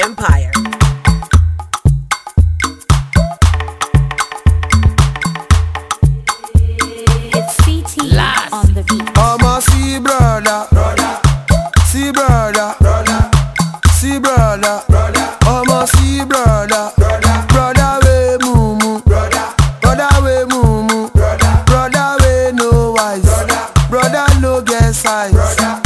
Empire. It's CT on the beat. I'ma see brother, brother, see brother, brother, see brother, brother. I'ma see brother, brother, brother we mumu, brother, brother we mumu, brother, brother we no wise, brother, brother no get size, brother.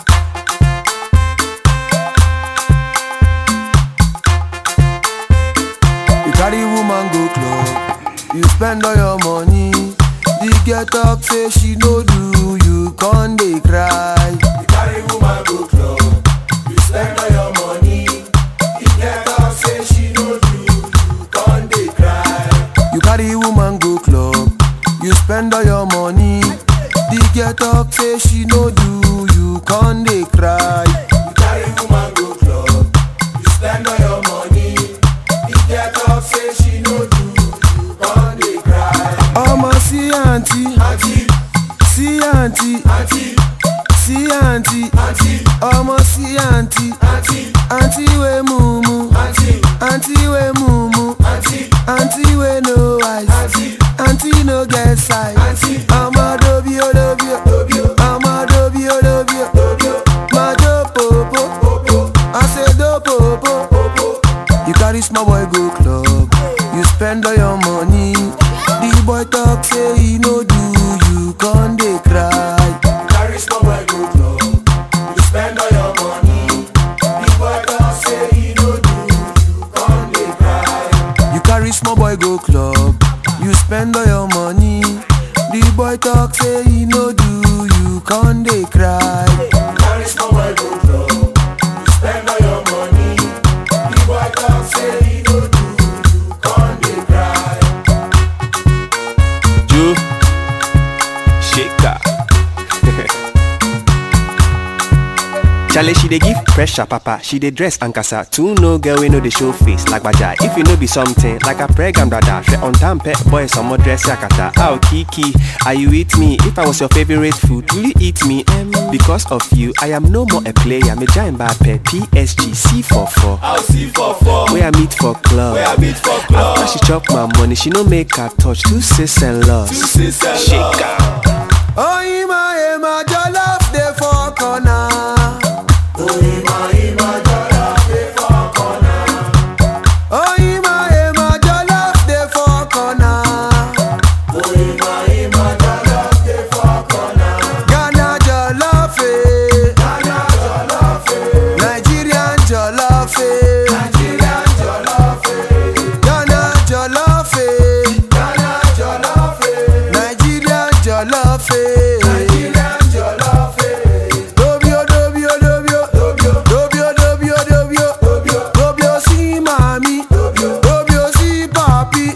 You carry woman go club, you spend all your money. The girl talk say she no do, you con dey cry. You carry woman go club, you spend all your money. The girl talk say she no do, you con dey cry. You carry woman go club, you spend all your money. The girl talk say she no do, you con dey cry. You carry woman go club, you spend all your money. The girl talk say she no do, you con dey cry. Ọmọ sí àǹtí, sí àǹtí, sí àǹtí, ọmọ sí àǹtí, àǹtí wé mumu, àǹtí wé mumu, àǹtí wé no eyes, àǹtí no get size. Ọmọ dobi o dobi o, ọmọ dobi o dobi o, máa jó pòpò, àṣedó pòpò. You carry small boy go club, you spend all your money. The boy talk say he no do, you con dey cry. You carry small boy go club, you spend all your money. The boy talk say he no do, you con dey cry. You carry small boy go club, you spend all your money. The boy talk say he no do, you con dey cry. You carry small boy go club, you spend all your money. The boy talk say he no do, you con dey cry. Joe Shaker. Chale, she dey give pressure, papa. She dey dress and casa. Two no girl we know the show face like baja. If you know be something like a pregnant brother, she on time pet boy some more dress yakata. Ow Kiki, are you with me? If I was your favorite food, will you eat me? Um, because of you, I am no more a player. Me giant Mbappe, PSG, C44. I'll see for four. Where I meet for club. Where I meet for club. After she chop my money, she no make her touch two sis and loss. sis and Shaker. Oyinma ema jollof dey for corner. Oyinma ema jollof dey for corner. Ghana jollof eh. Nigerian jollof eh. Ghana jollof eh. Nigerian jollof eh. Dobio dobio dobio dobio dobio dobio dobio si mami dobio si papi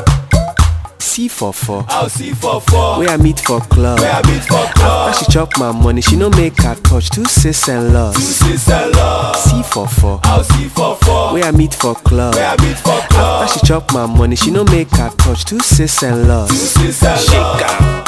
C44. I'll see for four. Where I meet for club. Where I meet for club. After she chop my money, she no make her touch two sis and loss. Sis and love. C44. I'll see for four. Where I meet for club. Where I meet for club. After she chop my money, she no make her touch two sis and loss. Sis and love. Shaker.